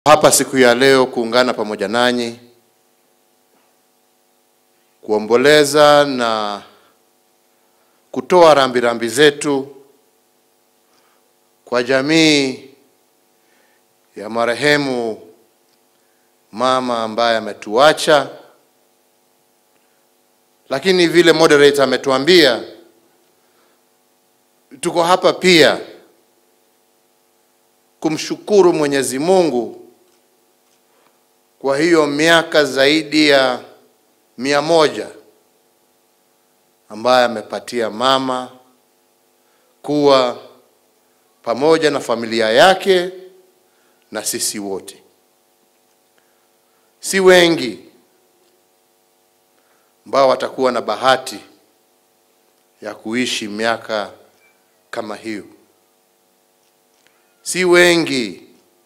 hapa siku ya leo kuungana pamoja nanyi kuomboleza na kutoa rambirambi zetu kwa jamii ya marehemu mama ambaye ametuacha, lakini vile moderator ametuambia, tuko hapa pia kumshukuru Mwenyezi Mungu kwa hiyo miaka zaidi ya mia moja ambaye amepatia mama kuwa pamoja na familia yake na sisi wote. Si wengi ambao watakuwa na bahati ya kuishi miaka kama hiyo. Si wengi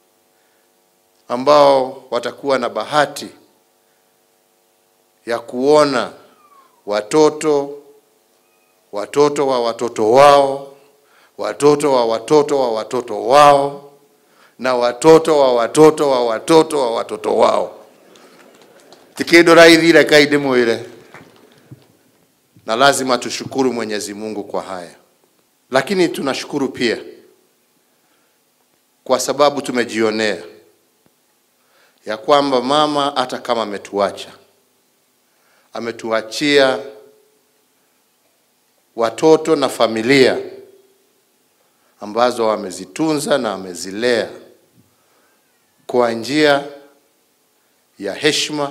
ambao watakuwa na bahati ya kuona watoto watoto wa watoto wao watoto wa watoto wa watoto wao na watoto wa watoto wa watoto wa watoto wao tikindu raithire kaindi mwire na lazima tushukuru Mwenyezi Mungu kwa haya, lakini tunashukuru pia kwa sababu tumejionea ya kwamba mama hata kama ametuacha ametuachia watoto na familia ambazo amezitunza na amezilea kwa njia ya heshima,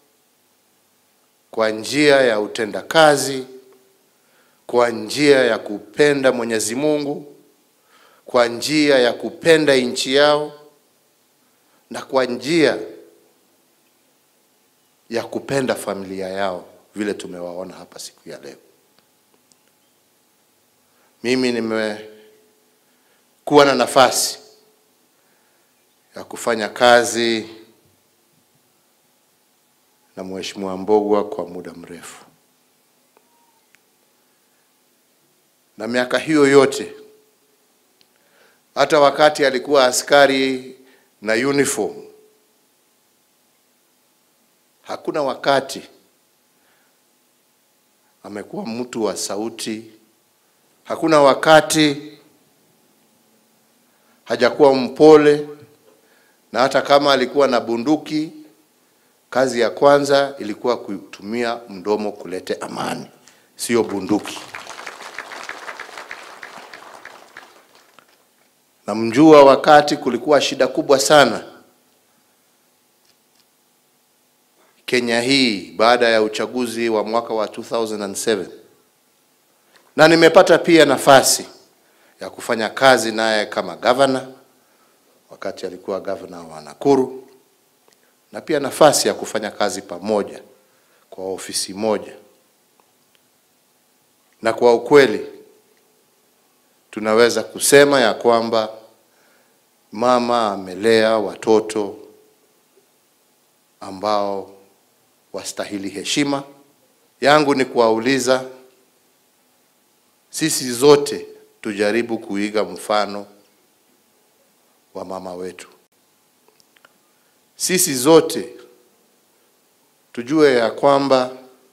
kwa njia ya utendakazi, kwa njia ya kupenda Mwenyezi Mungu, kwa njia ya kupenda nchi yao na kwa njia ya kupenda familia yao vile tumewaona hapa siku ya leo. Mimi nimekuwa na nafasi ya kufanya kazi na Mheshimiwa Mbogwa kwa muda mrefu, na miaka hiyo yote, hata wakati alikuwa askari na uniform, hakuna wakati amekuwa mtu wa sauti, hakuna wakati hajakuwa mpole, na hata kama alikuwa na bunduki, kazi ya kwanza ilikuwa kutumia mdomo kulete amani, sio bunduki. Namjua wakati kulikuwa shida kubwa sana Kenya hii baada ya uchaguzi wa mwaka wa 2007 na nimepata pia nafasi ya kufanya kazi naye kama gavana wakati alikuwa gavana wa Nakuru, na pia nafasi ya kufanya kazi pamoja kwa ofisi moja, na kwa ukweli tunaweza kusema ya kwamba mama amelea watoto ambao wastahili heshima. Yangu ni kuwauliza sisi zote tujaribu kuiga mfano wa mama wetu. Sisi zote tujue ya kwamba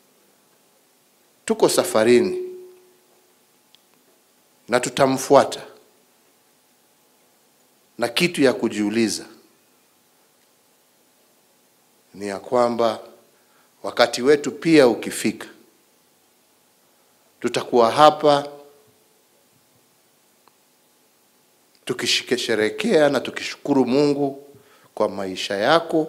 tuko safarini na tutamfuata, na kitu ya kujiuliza ni ya kwamba wakati wetu pia ukifika, tutakuwa hapa tukisherekea na tukishukuru Mungu kwa maisha yako,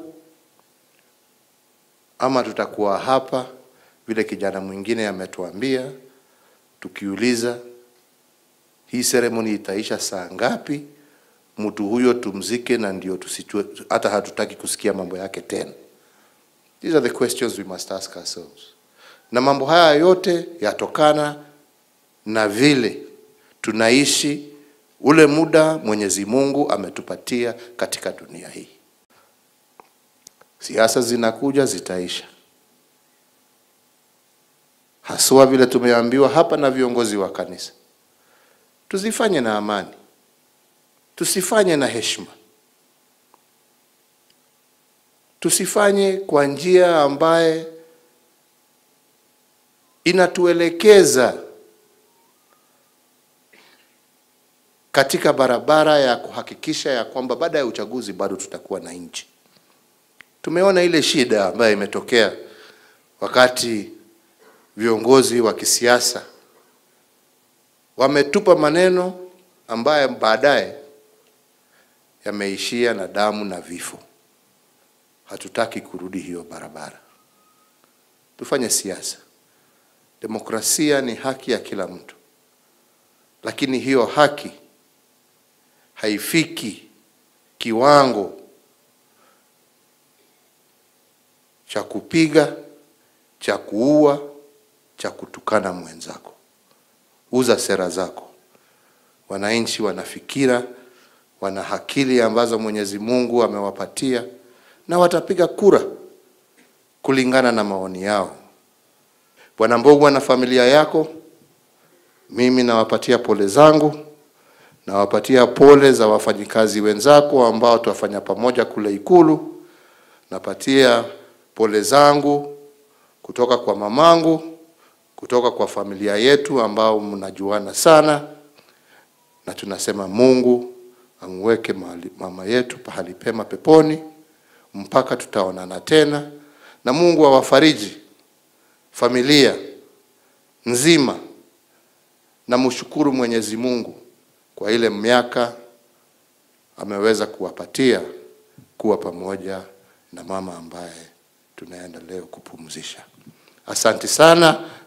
ama tutakuwa hapa vile kijana mwingine ametuambia, tukiuliza hii seremoni itaisha saa ngapi, mtu huyo tumzike, na ndio tusitue, hata hatutaki kusikia mambo yake tena. These are the questions we must ask ourselves. Na mambo haya yote yatokana na vile tunaishi ule muda Mwenyezi Mungu ametupatia katika dunia hii. Siasa zinakuja zitaisha, haswa vile tumeambiwa hapa na viongozi wa kanisa, tuzifanye na amani, tusifanye na heshima. tusifanye kwa njia ambaye inatuelekeza katika barabara ya kuhakikisha ya kwamba baada ya uchaguzi bado tutakuwa na nchi. Tumeona ile shida ambayo imetokea wakati viongozi wa kisiasa wametupa maneno ambayo baadaye yameishia na damu na vifo. Hatutaki kurudi hiyo barabara. Tufanye siasa. Demokrasia ni haki ya kila mtu, lakini hiyo haki haifiki kiwango cha kupiga, cha kuua, cha kutukana mwenzako. Uza sera zako. Wananchi wana fikira, wana akili ambazo Mwenyezi Mungu amewapatia na watapiga kura kulingana na maoni yao. Bwana Mbogwa na familia yako, mimi nawapatia pole zangu, nawapatia pole za wafanyikazi wenzako ambao tuwafanya pamoja kule Ikulu. Napatia pole zangu kutoka kwa mamangu, kutoka kwa familia yetu ambao mnajuana sana, na tunasema Mungu amweke mahali- mama yetu pahali pema peponi mpaka tutaonana tena, na Mungu awafariji familia nzima, na mshukuru Mwenyezi Mungu kwa ile miaka ameweza kuwapatia kuwa pamoja na mama ambaye tunaenda leo kupumzisha. Asante sana